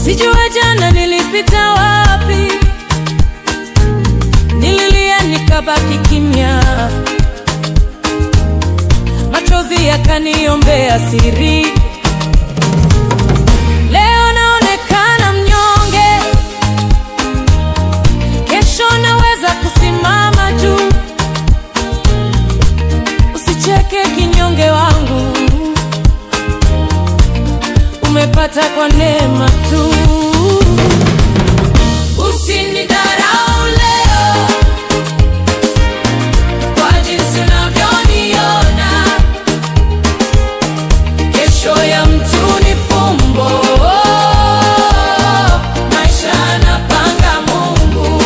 Sijua jana nilipita wapi, nililia nikabaki kimya, machozi yakaniombea siri. Leo naonekana mnyonge, kesho naweza kusimama juu. Usicheke kinyonge wangu, umepata kwa neema tu. Usinidharau leo kwa jinsi unavyoniona, kesho ya mtu ni fumbo. Maisha anapanga Mungu,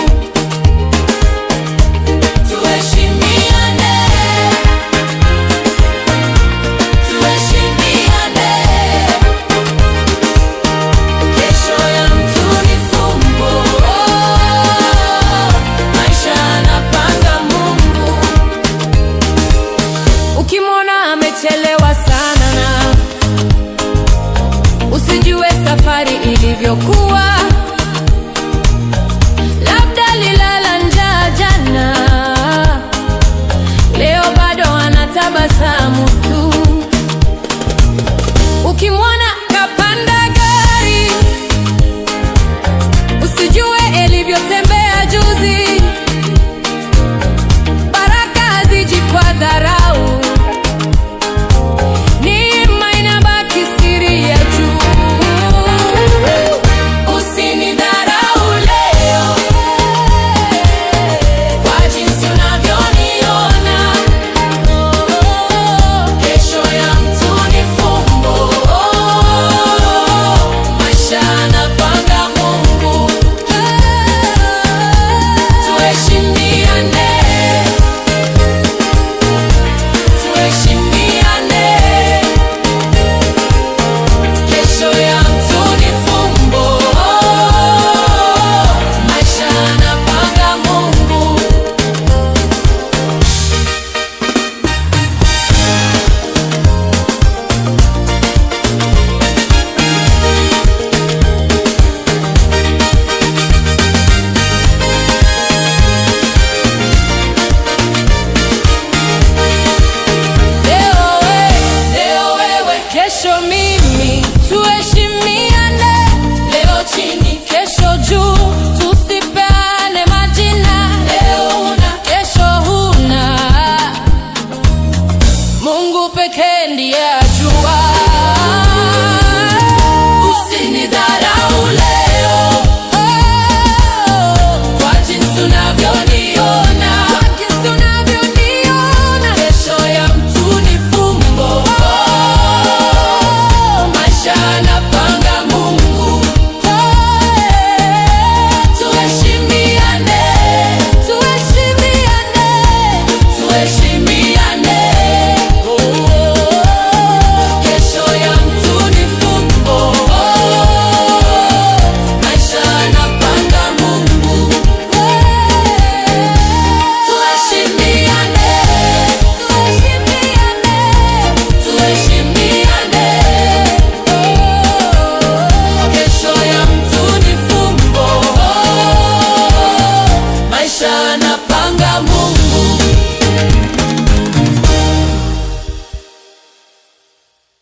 tuheshimiane, tuheshimiane. Kesho ya mtu ni fumbo, maisha anapanga Mungu. Ukimwona amechelewa sana, na usijue safari ilivyokuwa.